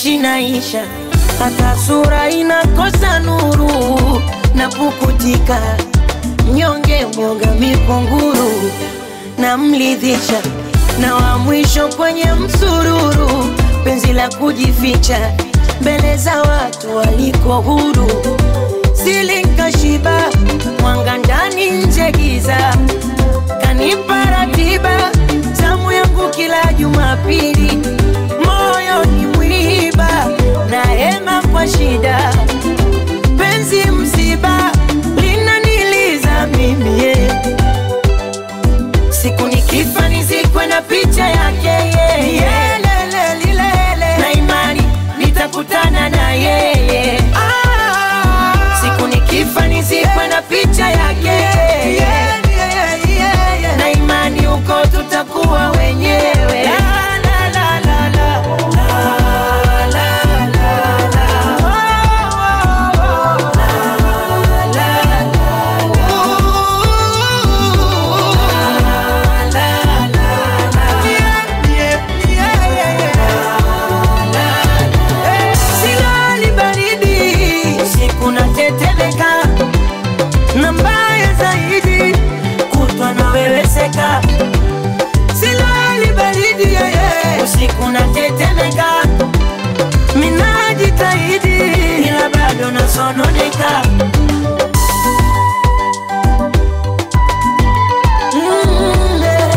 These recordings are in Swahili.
naishi naisha, hata sura inakosa nuru na pukutika, mnyonge mwoga mikunguru na mlidhisha, na wa mwisho kwenye msururu, penzi la kujificha mbele za watu waliko huru, silinkashiba mwanga ndani nje giza, kanipa ratiba zamu yangu kila Jumapili, moyo ni mwiba na hema kwa shida, penzi msiba linaniliza mimi yeah. Siku nikifa nizikwe na picha yake yeye yeah. Lele, lilele. na imani nitakutana na yeye Siku nikifa nizikwe na picha yake yeye na imani huko tutakuwa wenyewe la, la, la, la, la. La, la, la, la. Oh, oh, oh. La, la, la, la. La, la, la. Yeah, yeah, yeah, yeah. Silali baridi usiku natetemeka, na mbaya zaidi kutwa naweweseka. Silali baridi yeye usiku natetemeka, minajitahidi ila bado nasononeka. Mm, yeah.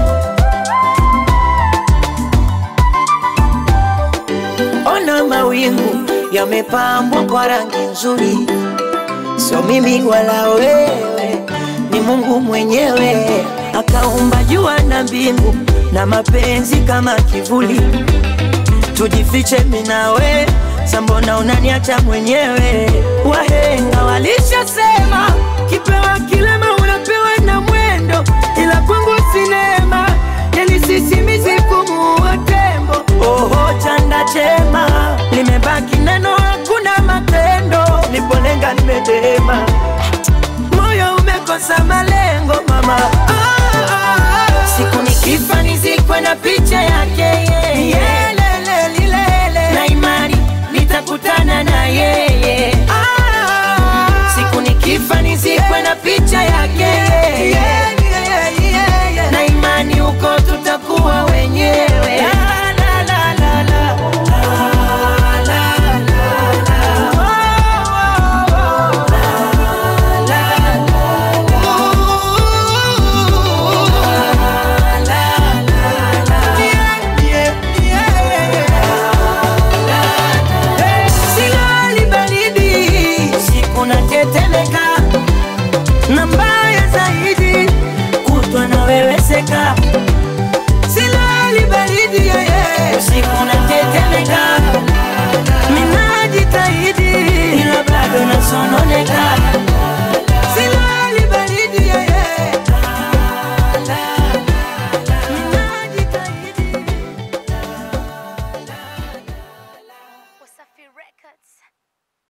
Ona mawingu yamepambwa kwa rangi nzuri, sio mimi wala wewe, ni Mungu mwenyewe akaumba jua na mbingu na mapenzi kama kivuli. Tujifiche mimi na we, sambona unaniacha mwenyewe? Wahenga walishasema kipewa kilema unapewa na mwendo, ila kwangu sinema yani sisimizi kumuua tembo. Oho, chanda chema limebaki neno, hakuna matendo. Nipolenga nimedema, moyo umekosa malengo mama. Ah, ah, ah. Siku nikifa nizikwe na picha yake yeye, lele, lilele. na imani nitakutana na yeye. Ah, siku nikifa nizikwe na picha yake yeye, na imani huko tutakuwa wenyewe. La, la, la, la, la. La, la, la, la. Oh, oh, oh. La, la, la, la. La, la, la. Yeah, yeah, yeah. Silali baridi, usiku natetemeka, na mbaya zaidi kutwa naweweseka. Silali baridi yeye, usiku natetemeka, minajitahidi ila bado nasononeka.